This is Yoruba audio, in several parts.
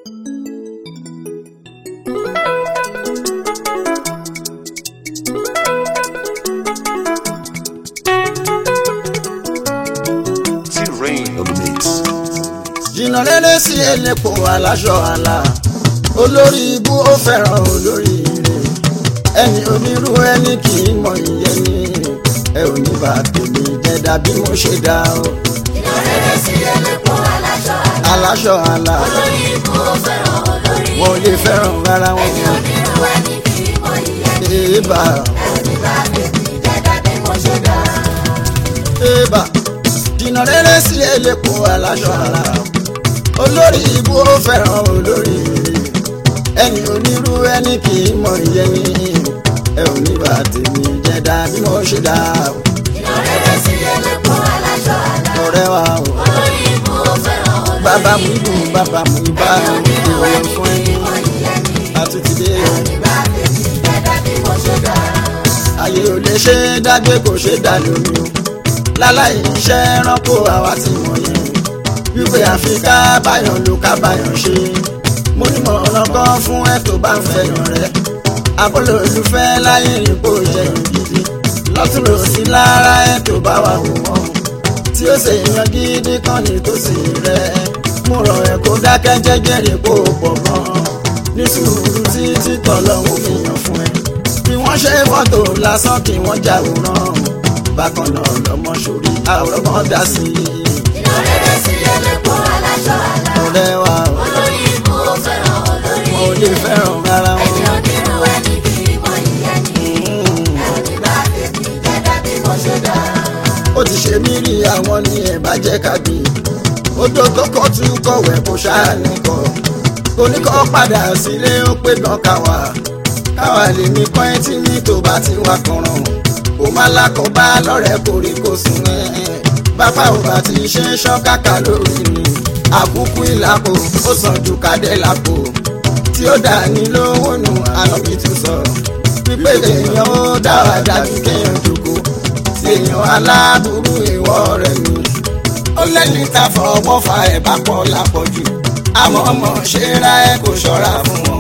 T-Rain on the mix. jìnnà rere sí elépo aláṣọ àlà olórí ibú ó fẹ́ràn olórí ire ẹni onírú ẹni kì í mọ ìyẹn ní ẹ ò ní bá tèmi jẹ dàbí mo ṣe dá o ìrọ̀lẹ́rẹ́ sí ẹlẹ́pọ̀ aláṣọ àlá. aláṣọ àlà olórí ikú ó fẹ́ràn olórí wọn ò lè fẹ́ràn rárá wọn ẹni onírú ẹni kì í mọ ìyẹn ní èèbà ẹni bá tèmi jẹ́ dàbí mo ṣe dá. èèbà jìnnà rere sí elépo aláṣọ àlà olórí ibú ó fẹ́ràn olórí ire ẹni onírú ẹni kì í mọ ìyẹn ní ẹ ò ní bá tèmi jẹ dàbí mo ṣe dá o. ìrọ̀lẹ́rẹ́ sí ẹlẹ́pọ̀ aláṣọ àlá. ọ̀rẹ́ wa o olórí ikú ó fẹ́ràn olórí bàbá mu dùn bàbá mu bá ẹni onírú ìwé ẹni fún kì í ẹni mọ ìyẹn ní àtúntìdé ẹni bá tèmi jẹ́ dàbí mo ṣe dá. ayé ò lè ṣe é dágbé kò ṣe é dá lómi o láláì iṣẹ́ ẹranko àwa ti mọ̀ yẹn wípé àfi ká báyọ̀ ló ká báyọ̀ ṣe mo ní mọ̀ ọ̀nà kan fún ẹ tó bá ń fẹ́yàn rẹ abọ́lé olùfẹ́ láyé ìpò ìjẹun gidi lọ́tún lòsí lára ẹ tó bá wà wò wọ́n tí ó ṣe èèyàn gidi kan ní tòsí rẹ mo rọ̀ ẹ́ kó dákẹ́ jẹ́jẹ́ rè kó pọ̀ gan ní sùúrù títí tọ́lọ́hún fi yàn fún ẹ bí wọ́n ṣe fọ́tò lásán kí wọ́n jáwòrán bákan náà lọ́mọ sórí àwòrán kan dá sí i ìrọ̀lẹ́rẹ́ sí ẹlẹ́pọ̀ aláṣọ àlá. ọ̀rẹ́ wa olórí ikú ó fẹ́ràn olórí wọn ò lè fẹ́ràn rárá ẹni wọn. onírú ẹni kì í mọ ìyẹn ní ẹni bá tèmi jẹ́ dàbí mo ṣe dá. ó ti ṣe mí rí àwọn ní ẹ̀ bá jẹ́ kábí odò tó kọ́ tún kọ̀wé kó ṣáà nìkọ́ oníkọ́ padà sílé ó pé gan káwa káwa lè ní pọ́ìntì ní tó bá ti wá kànràn kó má lákọ̀ọ́bá lọ́rẹ̀ẹ́ kórè kó sùn ẹ̀ bàbá ò bá ti ṣe ṣọ́kàkà lórí mi àkúkú ìlàpò ó sàn ju kádẹ́ lápò tí ó dà ní lówó nù àlọ́bí tún sọ pípé èèyàn ó dára dájú kéèyàn jókòó tí èèyàn aláburú ìwọ rẹ̀ mi ó lẹ́ni tá fọwọ́ fa ẹ̀ bá pọ̀ lápọ̀jù àmọ́ ọmọ ṣe ra ẹ kò ṣọ́ra fún wọn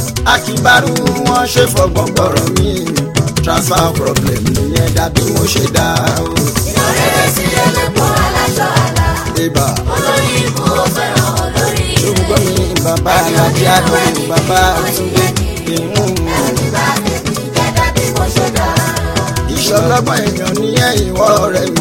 akíbarú wọn ṣe fọgbọ́n gbọ́rọ̀ mi transfer problem nìyẹn dàbí mo ṣe dá o ìrọ̀lẹ́rẹ́ sí ẹlẹ́pọ̀ aláṣọ àlá. ibà olórí ikú ó fẹ́ràn olórí ṣùgbọ́n mi bàbá alájí àdúgbò bàbá àtúndé ìhùn ẹni bá tèmi jẹ́ dàbí mo ṣe dá. ìṣọlọ́gbọ̀n èèyàn nìyẹn ìwọ rẹ̀ mi.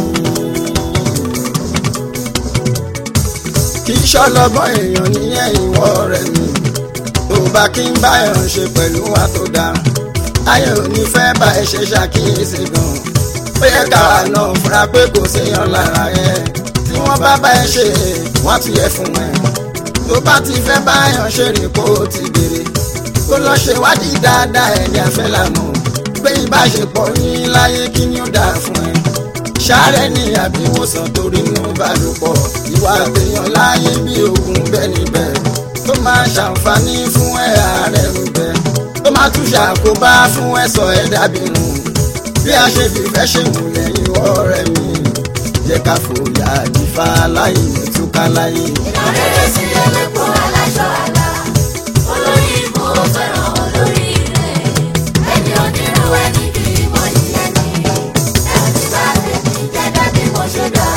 kì í ṣọlọ́gbọ̀n èèyàn nìyẹn ìwọ rẹ̀ mi. tó bá kí n báyọ̀ ṣe pẹ̀lú wa tó dáa. ayé ò ní fẹ́ bá ẹ ṣe ṣàkíyèsí gan. ó yẹ káwa náà fura pé kò séèyàn lára ẹ. tí wọ́n bá bá ẹ ṣe wọ́n ti yẹ fún ẹ. tó bá ti fẹ́ báyọ̀ ṣe rí kó o ti béèrè. kó lọ ṣe wádìí dáadáa ẹni àfẹ́ lànà pé ìbáṣepọ̀ yín láyé kí ni ó dáa fún ẹ. ṣàárẹ̀ ní àbíwòsàn torí inú ìbálòpọ̀ ìwà àtẹ̀yàn láyé bí ogun bẹ́ẹ̀ níbẹ̀ tó máa ṣàǹfààní fún ẹ ààrẹ níbẹ̀ tó máa tún ṣàkóbá fún ẹ sọ ẹ dàbí nù bí a ṣe fìfẹ́ ṣe mú lẹ́yìn ọ̀rẹ́ mi jẹ́ ká fòyà àdìfá láyé ìtúká láyé. ìrọ̀lẹ́rẹ́ sí ẹlẹ́pọ̀ aláṣọ àlá. olórí ikú ó fẹ́ràn olórí rẹ̀ ẹni onírú ẹni kì í mọ ìyẹn ní ẹni bá tèmi jẹ́ dàbí mo ṣe dá.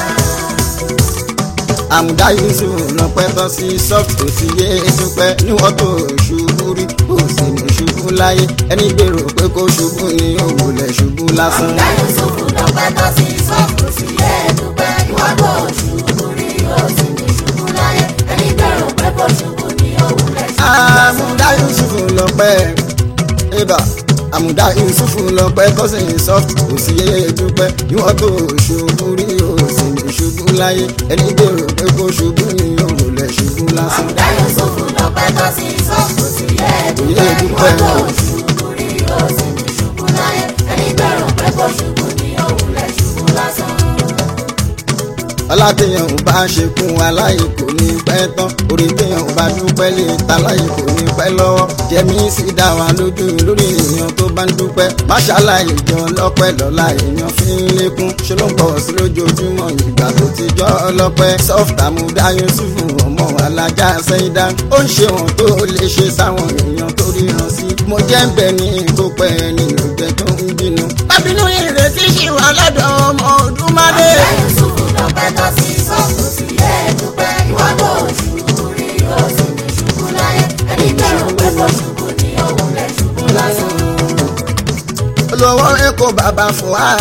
àmùdá yusuf lọpẹ tán sí soft tó ti yé dúpẹ́ níwọ̀n tó ṣubú rí kò sì ní ṣubú láyé ẹni gbèrò pé kó ṣubú ní òwúlẹ̀ ṣubú lásán. àmúdá yusufu lọ́pẹ́ tó sí sọ́ọ̀kù sí ẹ̀ẹ́dúpẹ́ ìwọ́n tó ṣubú rí ó sì ní ṣubú láyé ẹni gbèrò pé kó ṣubú ní òwúlẹ̀ ṣubú lásán. àmùdá yusuf lọpẹ ibà àmùdá yusuf lọpẹ tó sì soft tó ti yé dúpẹ́ níwọ̀n tó ṣubú rí kò sì ní ṣubú láyé ẹni gbèrò pé kó ṣubú ní òwúlẹ̀ ṣubú lásán. àmúdá yusufu lọ́pẹ́ tó sí sọ́ọ̀kù sí ẹ̀ẹ́dúpẹ́ ìwọ́n tó ṣubú rí ó sì ní ṣubú láyé ẹni gbèrò pé kó ṣubú ní òwúlẹ̀ ṣubú lásán. ọlátẹ̀yàn ò bá ṣe kún aláyè kò ní pẹ́ tán orí tẹ̀yàn ò bá dúpẹ́ lè taláyè kò ní pẹ́ lọ́wọ́ jẹ́mi sì dá wa lójú lórí èèyàn tó bá ń dúpẹ́ máṣálá ìjọ lọ́pẹ́ lọ́la èèyàn fi ń lékún ṣe ló ń pọ̀ sí lójoojúmọ́ ìgbà tó ti jọ́ ọlọ́pẹ́ sọ́fìtà mú dá yusufu ọmọ alájà sẹ́yìndá ó ń ṣe wọn tó lè ṣe sáwọn èèyàn tó ríran sí mo jẹ́ ń bẹ ní ìkópẹ́ nínú ìgbẹ́ tó ń bínú. bábínú ìrètí ṣì wà lọ́dọ̀ ọmọ ọdúnmádé. Àmúdá Yusufu lọ́pẹ́ tó sí sọ́ọ̀tù sí ẹ̀ẹ́dúpẹ́. Ìwọ́n kò ṣubú rí ó sì ní ṣubú láyé. Ẹni bẹ̀rù pé kò ṣubú ní òun lẹ̀ ṣubú lásán. olówó èkó bàbá fún wa.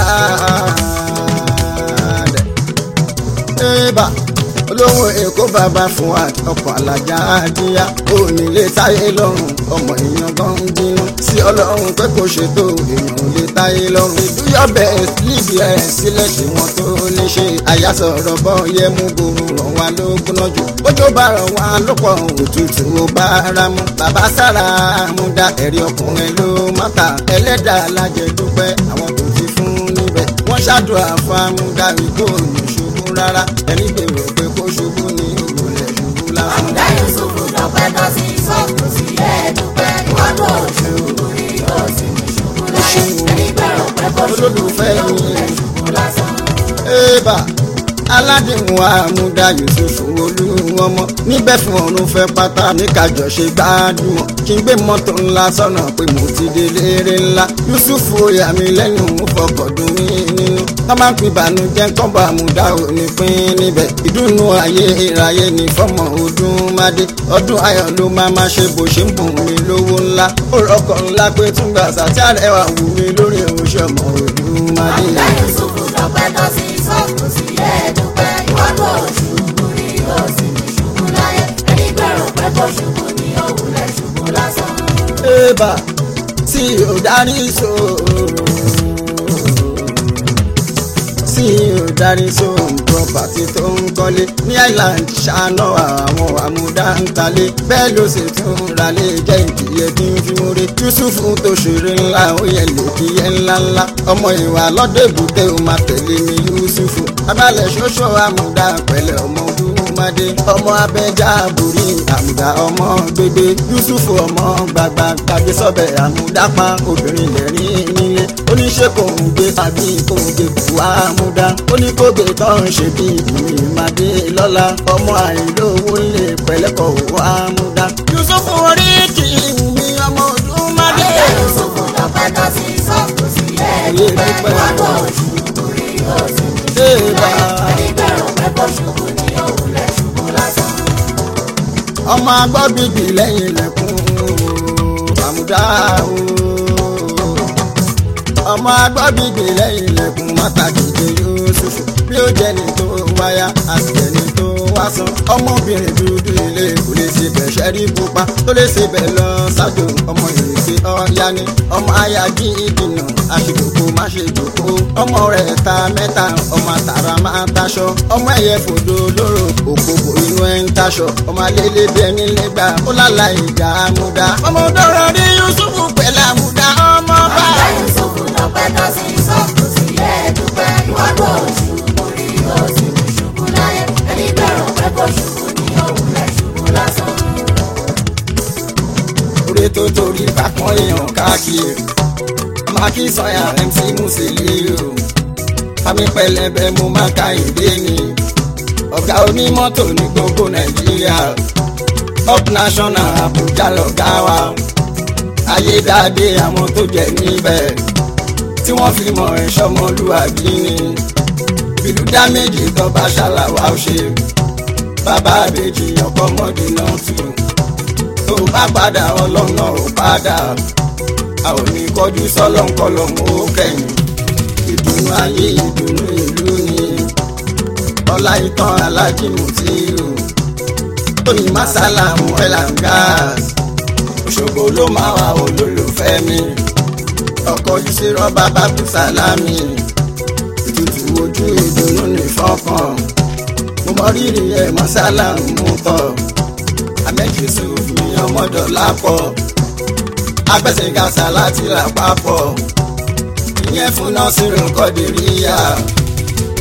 Eba olówó èkó bàbá fún wa ọkọ̀ alájà àdíyá onílé táyé lọ́rùn ọmọ èèyàn gan ń bínú sí ọlọ́run pé kò ṣètò èèyàn ò lè táyé lọ́rùn ìdúyọ̀bẹ̀ níbi ẹ̀ sílẹ̀ ṣe wọ́n tó lè ṣe àyàsọ̀rọ̀ bọ́ yẹ mú gbòòrò ràn wá ló gbóná jù bójú bá ràn wá lọ́pọ̀ òtútù ó bá ara mu bàbá sára àmúdá ẹ̀rí ọkùnrin ló mọ́ta ẹlẹ́dàá alájẹ dúpẹ́ àwọn tó ti fún níbẹ̀ wọ́n ṣàdúrà fún àmúdá ìkó ní ṣubú rárá ẹni gbèrò pé kó ṣubú ní ìrọ̀lẹ́ ṣubú lásán. Àmúdá Yusufu lọ́pẹ́ tó sí sọ́ọ̀tù sí ẹ̀ẹ́dúpẹ́. Ìwọ́n kò ṣubú rí ó sì ní ṣubú láyé. Ẹni bẹ̀rù pé kò ṣubú ní òun lẹ̀ ṣubú lásán. Eba aládìmú àmúdá yusufu olúwọmọ níbẹ̀ fún ọ̀run fẹ́ pátá ní kájọ ṣe gbádùn kí n gbé mọ́tò ńlá sọ́nà pé mo ti dé léèrè ńlá yusufu oyà mi lẹ́nu mú fọkọ̀dún mi nínú tó máa ń pin ìbànújẹ́ kọ́bọ̀ àmúdá òní pín níbẹ̀ ìdùnnú ayé ìráyé ní fọ́mọ ọdún mádé ọdún ayọ̀ ló máa ma ṣe bó ṣe ń bùn mí lówó ńlá ó rọkọ̀ ńlá pé túngbà sàtí àrẹwà wù mí lórí oṣù ọmọ ọdún mádé. Àmúdá Yusufu lọ́pẹ́ tó sí sọ́ọ̀tù sí ẹ̀ẹ́dúpẹ́. Ìwọ́n kò ṣubú rí ó sì ní ṣubú láyé. Ẹni bẹ̀rù pé kò ṣubú ní òun lẹ̀ ṣubú lásán. Eba tí ò darí so. Tí ò darí so property tó ń kọ́lé ní Island ṣáná àwọn àmúdá ń talé bẹ́ẹ̀ ló sì tún ralé jẹ́ ìkìyẹ tí ń fi múre. Yusufu tó ṣeré ńlá ó yẹ lè kíyẹ ńlá ńlá ọmọ ìwà lọ́dọ̀ èbúté ó máa tẹ̀lé ní Yusufu. Abalẹ̀ ṣoṣo àmúdá pẹ̀lẹ̀ ọmọ Olúmọdé ọmọ abẹ́jà àbúrí àmúdá ọmọ gbégbé Yusufu ọmọ gbàgbà gbàgbé sọ́bẹ̀ àmúdápá obìnrin lẹ́rìn nílé oníṣẹ́ kò ń gbé tàbí kò ń gbé kú àmúdá oníkógbè tó ń ṣe bí ìmì ìmàdé lọ́la ọmọ àìlówó lè pẹ̀lẹ́kọ̀ òwò àmúdá. Yusufu orí kì í wù mí ọmọ Olúmọdé. Àmúdá Yusufu lọ́pẹ́ tó sí sọ́ọ̀tù sí ẹ̀ẹ́dúpẹ́. Ìwọ́n kò ṣubú rí ó sì ní ṣubú láyé. Ẹni bẹ̀rù pé kò ṣubú ní òun lẹ̀ ṣubú lásán. ọmọ agbọ́bìbì lẹ́yìn ilẹ̀kùn àmúdá o. ọmọ agbọ́bìbì lẹ́yìn ilẹ̀kùn mọ́tàkìjẹ Yusufu bí ó jẹ́ ní tó wáyà àtìjẹ́ ní tó wá san. ọmọbìnrin dúdú ilé kò lè ṣe bẹ̀ ṣẹ́rí pupa tó lè ṣe bẹ̀ lọ ṣáájú ọmọ ìrèké ọ̀ya ni ọmọ ayájí ìdìnà aṣèjòkó má ṣe jòkó ọmọ rẹ̀ ta mẹ́ta ọmọ àtàrà máa taṣọ ọmọ ẹ̀yẹ fòdò lóró òkòkò inú ẹ̀ ń taṣọ ọmọ alẹ́lẹ́ bí ẹni lẹ́gbà ó lálà ìjà àmúdá ọmọ dọ́rọ̀ rí Yusufu pẹ̀lú àmúdá ọmọ bá. Àmúdá Yusufu lọ́pẹ́ tó sí sọ́ọ̀tù sí ẹ̀ẹ́dúpẹ́. Ìwọ́n kò ṣubú rí ó sì ní ṣubú láyé. Ẹni bẹ̀rù pé kò ṣubú ní òun lẹ̀ ṣubú lásán. orí tó torí bákan èèyàn káàkiri ọmọ akínsọyà MC Musili o fami pẹlẹbẹ mo máa ka ìdè ni ọ̀gá onímọ́tò ní gbogbo Nàìjíríà up national Abuja lọ̀gá wa ayédáadé àwọn tó jẹ níbẹ̀ tí wọ́n fi mọ̀ ẹ̀ṣọ́ ọmọlúwàbí ni bìlú dá méjì tó bá ṣàlàwà ó ṣe bàbá àbèjì ọkọ mọ́dé náà tù tó bá padà ọlọ́nà ò padà a ò ní kọjú sọ́lọ́nkọlọ́mù ó kẹ́yìn ìdùnnú ayé ìdùnnú ìlú ni ọlá ìtàn alájìmù tí o tóyìn masalamu elangas òṣogbo ló máa wà olólùfẹ́ mi ọkọ̀ yìí ṣe rọ́bà bábí sálámì ìtùtù ojú ìdùnnú ní fọ́kàn mo mọ rírì ẹ̀ mọ́sálàmù tọ̀ àmẹ́jìsù mi ọmọdọ̀ lápọ̀ agbẹ́sẹ̀gàsà láti rà papọ̀ ìyẹn fún nọ́ọ̀sìrì kọ́dìríyà tí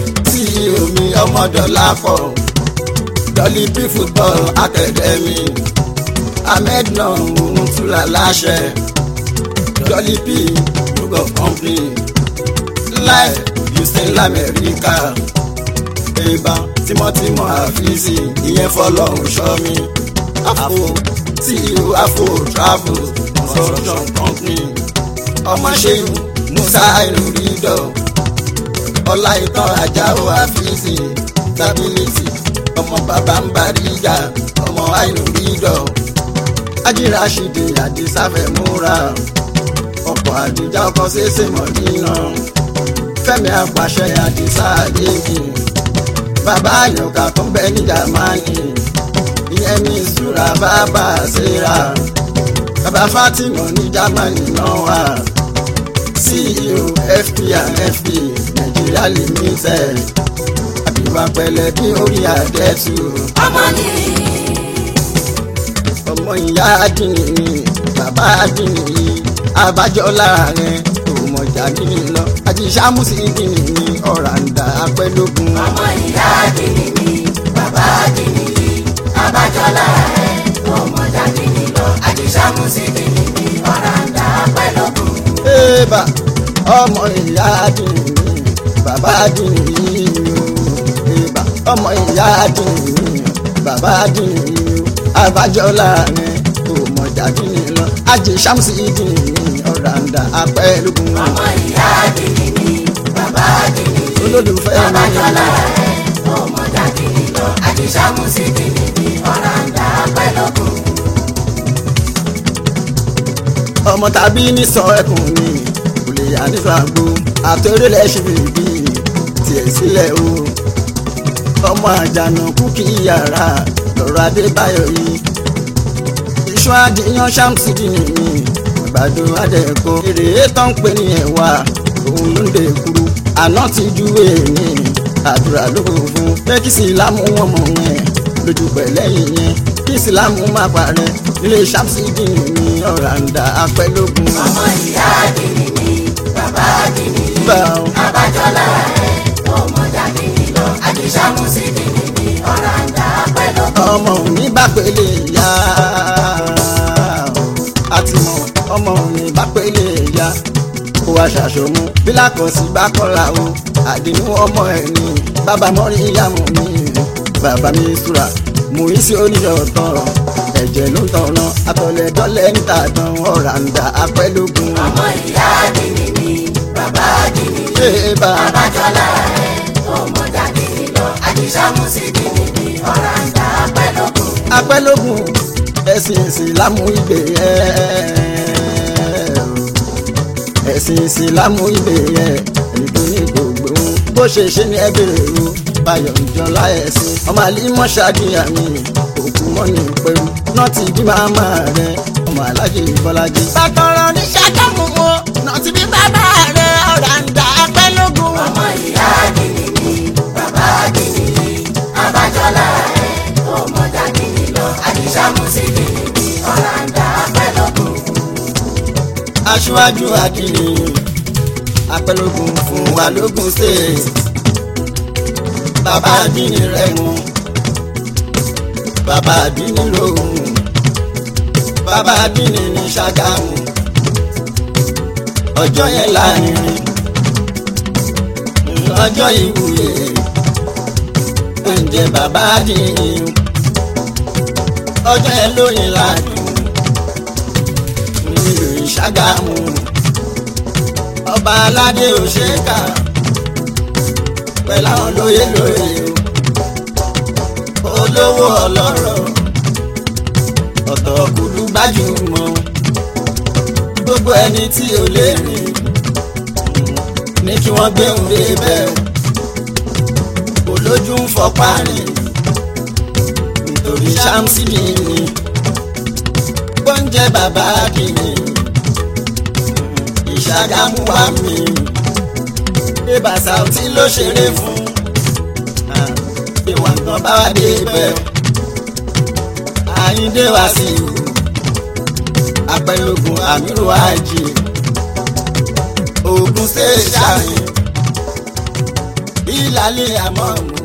ceo mi ọmọdọ̀lá pọ̀ dolly p football academy ahmed náà òun túlà láṣẹ dolly p group of company life houston lamẹ́ríkà ìbá tímọ́tímọ́ àfíìsì ìyẹn fọlọ́run ṣọ́ mi àfo ceo afo travel construction company ọmọ ṣẹ́yìn musa ìrìndọ̀ ọlá ìtàn ajáò àfíìsì stability ọmọ bàbá ń bàríga ọmọ àìrìndọ̀ ajíràṣìdì àdìsáfẹ́ múra ọkọ̀ àdìjà ọkọ̀ ṣẹṣẹ mọ̀ nínà fẹ́mi àpàṣẹ àdìsá àdéhùn bàbá àyọkà tó ń bẹ ní jamani ìyẹn ní ìṣúra bàbá ṣera bàbá fatima ní jamani náà wà ceo fp and fp nigeria limited àbíwá pẹlẹ bí orí àdẹ́tù ọmọ ni ọmọ ìyá àdìní ni bàbá àdìní yìí abájọ láàrin òmòjà nínú lọ àjíṣàmùsì ìdìní ni ọ̀ràǹdà apẹ́lógún. ọmọ ìyá àdìní ni bàbá àdìní ni abájọlá rẹ̀ ọmọdé àdìní lọ àjíṣàmùsì dìní ni ọ̀ràǹdà pẹ̀lọ́gùn. Ébà ọmọ ìyá àdìní ni bàbá àdìní yìí o. Ébà ọmọ ìyá àdìní ni bàbá àdìní yìí o. abájọ láàrin òmòjà nínú lọ àjíṣàmùsì ìdìní ni ọ̀ràǹdà apẹ́lógún. ọmọ ìyá àdìní ni bàbá àdìní ni olólùfẹ́ mi abájọlá rẹ̀ ọmọdé àdìní lọ àjíṣàmùsì dìní ni ọ̀ràǹdà pẹ̀lọ́gùn. ọmọ tàbí ní sọ ẹkùn ni kò lè yà nípa àgbo àtẹrẹlẹ ṣe bèbí tiẹ̀ sílẹ̀ o ọmọ àjànà kú kí yàrá lọ́rọ̀ adébáyọ̀ yìí iṣu adìyàn ṣàmùsídì nìyí àgbàdo adẹ̀kọ èrè tó ń pè ní ẹ̀wà òun ló ń dè kúrú àná ti ju èèní àdúrà ló kò fún pé kí sílámù wọn mọ̀ yẹn lójú pẹ̀lẹ́yìn yẹn kí sílámù má parẹ́ ilé ṣàmùsídì nìyí ọ̀ràǹdà apẹ́lógún. ọmọ ìyá àdìní ni bàbá àdìní ni bá ọ. abájọlá rẹ̀ ọmọdé àdìní lọ àjíṣàmùsì dìní ni ọ̀ràǹdà pẹ̀lọ́gùn. ọmọ òní bá pélé ya àti mọ ọmọ òní bá pélé ya kó wá ṣàṣọmú bí lákọsí bá kọ́ra o àdínú ọmọ ẹ̀ ní bàbá mọ́rí ìyàmú mi bàbá mi sùrà mú ìsí oníṣọ̀tàn ẹ̀jẹ̀ ló ń tọ̀nà àtọ̀lẹ̀dọ́lẹ̀ níta tán ọ̀ràǹdà apẹ́lógún. ọmọ ìyá àdìní ni bàbá àdìní ni ṣé bá abájọlá rẹ̀ ọmọdé àdìní lọ àjíṣàmùsì dìní ni ọ̀ràǹdà pẹ̀lọ́gùn. apẹ́lógún ẹ̀sìn ìsìlámù ìgbè yẹn ẹ̀sìn ìsìlámù ìgbè yẹn ẹni tó ní gbogbo ohun bó ṣe ṣe ní ẹbẹ̀rẹ̀ o báyọ̀ ìjọlá ẹ̀sìn ọmọ àlímọ̀ ṣáàdìyà mi òkú mọ́ni pẹ̀lú náà ti bí màmá rẹ̀ ọmọ alájẹ ìbọ́lájẹ. bàtọ̀rọ̀ ní ṣàkàmù wọn náà ti bí bàbá rẹ̀ ọ̀ràǹdà apẹ́lógún. ọmọ ìyá àdìní ni bàbá àdìní ni abájọlá rẹ̀ ọmọdé àdìní lọ àjíṣàmùsì dìní ni ọ̀ràǹdà pẹ̀lọ́gùn. aṣíwájú àdìní apẹlógún fún wa lógún state bàbá àdìní rẹ̀ mú bàbá àdìní lóhùn bàbá àdìní ní ṣàgámù ọjọ́ yẹn láàrin ọjọ́ ìwúyè oúnjẹ bàbá àdìní ọjọ́ yẹn lóyìn ládùn nílùú ìṣàgámù ọba aládé òṣèkà pẹ̀lú àwọn lóye lóye o olówó ọlọ́rọ̀ ọ̀tọ̀ kúlú gbajúmọ̀ gbogbo ẹni tí ò lè rìn ní kí wọ́n gbé òun dé bẹ́ẹ̀ olójú ń fọpá rìn nítorí ṣámsì mi ni gbọ́njẹ́ bàbá kìíní ìṣàgámù wa mi bébà Saoty ló ṣeré fún ìwà nǹkan bá wà dé bẹ́ẹ̀ àyíndé wá sí ìlú apẹ̀lógún àmírù àjì ogun ṣe ṣàyìn ìlàlẹ̀ àmọ́ mú